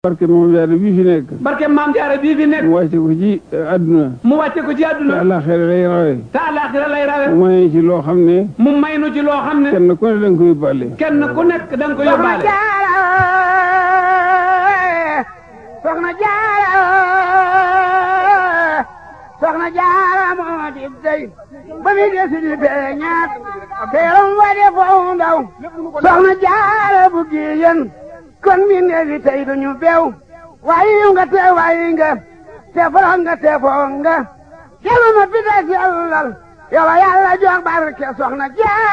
barke moom jaare bii fi nekk barke maam jaara bii fi nekk mu wàcce ko ci àdduna mu wàcce ko ci te àdduna àllaaxira lay rawe te àllaaxira lay rawe mu may ci loo xam ne mu may nu ci loo xam ne kenn ku ne da nga koy yóbbaale kenn ku nekk da nga ko yóbbaale soxna jaara soxna jaara moo di dey ba mi desi di beñaat teeram wa de foo ndaw soxna jaara bu giyen kon mi neefi tey duñu bew wayi nga te wayi nga te foro nga te foo nga kelu ma pita sellal yow yàlla jox barke soxna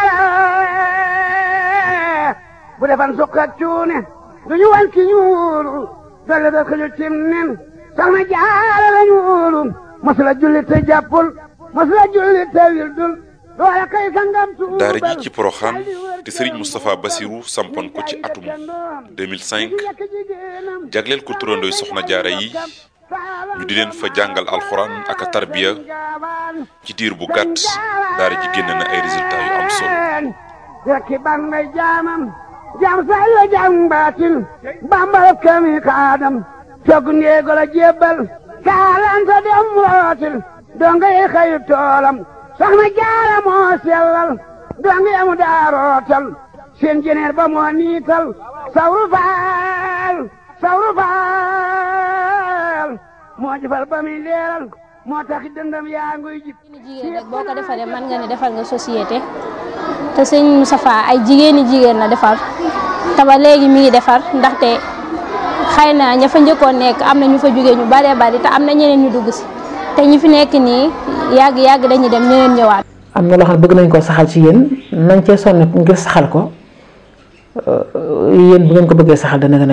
jaara bu defan sukk ak cuune duñu wan ki ñuulu dolle da ko ñu cim nen soxna jaara la ñuulu masula julli te jàppul masula julli te wildul doole kay sangam tuubal daara ji ci Porokhane te Serigne Moustapha Bassirou sampoon ko ci atum 2005 jagleel ko turandooy soxna jaara yi ñu di leen fa jàngal alxuraan ak a tarbiya ci diir bu gàtt daara ji génn na ay résultats yu am solo rekki ban may jaamam jaam say la jaam baatin bambal kami kaadam cog ndeego la jébbal kaalanta dem rootil donga yi xayu toolam soxna jaara moo sellal donga yamu daa rootal seen jeneer ba moo niital sawru faal sawru faal moo jëfal ba muy leeral moo tax dëndam yaa nguy jib jigéen rek boo ko defaree mën nga ne defal nga société te sëñ Moustapha ay jigéeni jigéen la defar te ba léegi mi ngi defar ndaxte xëy na ña fa njëkkoon nekk am na ñu fa jógee ñu baree bari te am na ñeneen ñu dugg si te ñi fi nekk nii yàgg yàgg dañuy dem ñeneen ñëwaat. am na loo xam ne bëgg nañ koo saxal ci yéen nañ cee sonn ngir saxal ko yéen bu ngeen ko bëggee saxal dana gën a